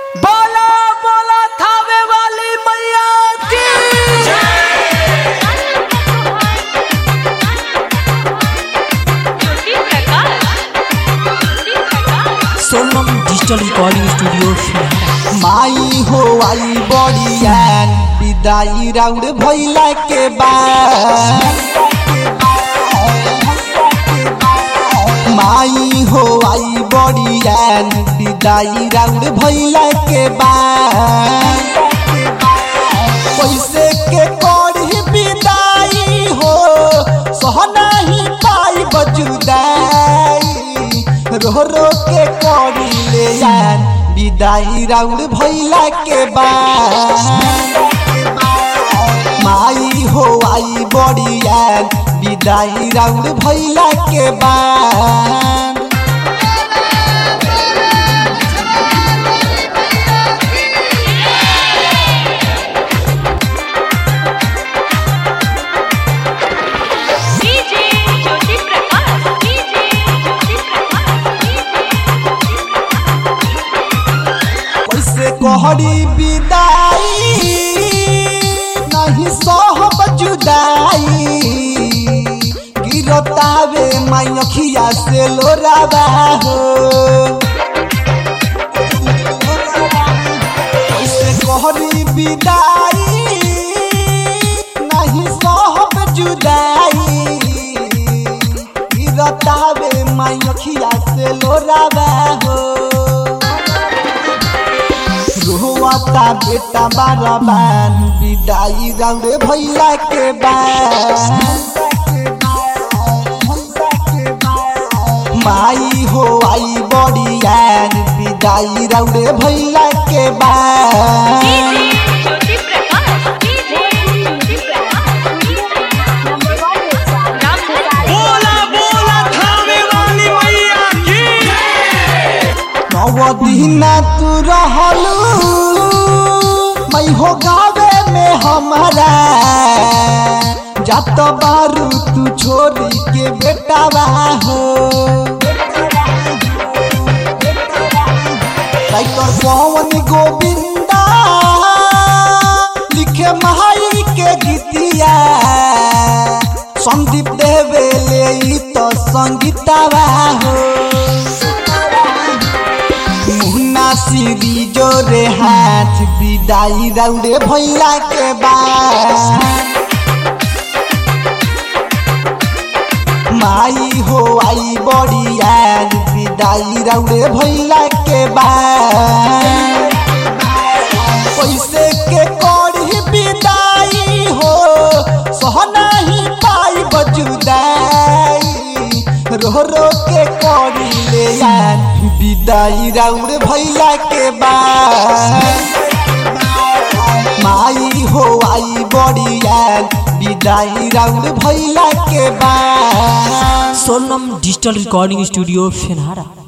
बोला बोला थावे वाली मैया की सोनम डिजिटल रिकॉर्डिंग स्टूडियो फिलहाल माई हो आई बड़ियान विदाई राउंड भइला के बाद माई हो आई बड़ियान विदाई राउंड भइला के बाद पैसे के करी विदाई हो सह नहीं पाई बजुदाई रो रो के करी ले यान विदाई राउंड भइला के बाद माई हो आई बड़ियान विदाई राउंड भइला के बाद कैसे कहरी विदाई नहीं सहब जुदाई गिरतावे माई अखिया से लोरावा हो कैसे कहरी विदाई नहीं सहब जुदाई गिरतावे माई अखिया से लोरावा हो रोवाता बेटा बारबान विदाई राउंड भइला के बाद माई हो आई बड़ियान विदाई राउंड भइला के बाद बोला बोला थावे वाली मैया की नव दिना तू रहलू मैं हो गावे में हमारा जात बारू तू छोरी के बेटावा हो राइटर पवन गोविंदा लिखे महाई के गीतिया संदीप देवे ले ई तो संगीतावा हो मुन्ना सीरी जोरे हाथ विदाई राउंडे भइला के बाद माई हो आई बड़िया विदाई राउंडे भइला के बाद पैसे के करी विदाई हो सह नहीं पाई बजुदाई रो रो के करी ले यान विदाई राउंड भइला के बाद माई हो आई बड़िया विदाई राउंड भइला के बाद सोनम डिजिटल रिकॉर्डिंग स्टूडियो फिलहाल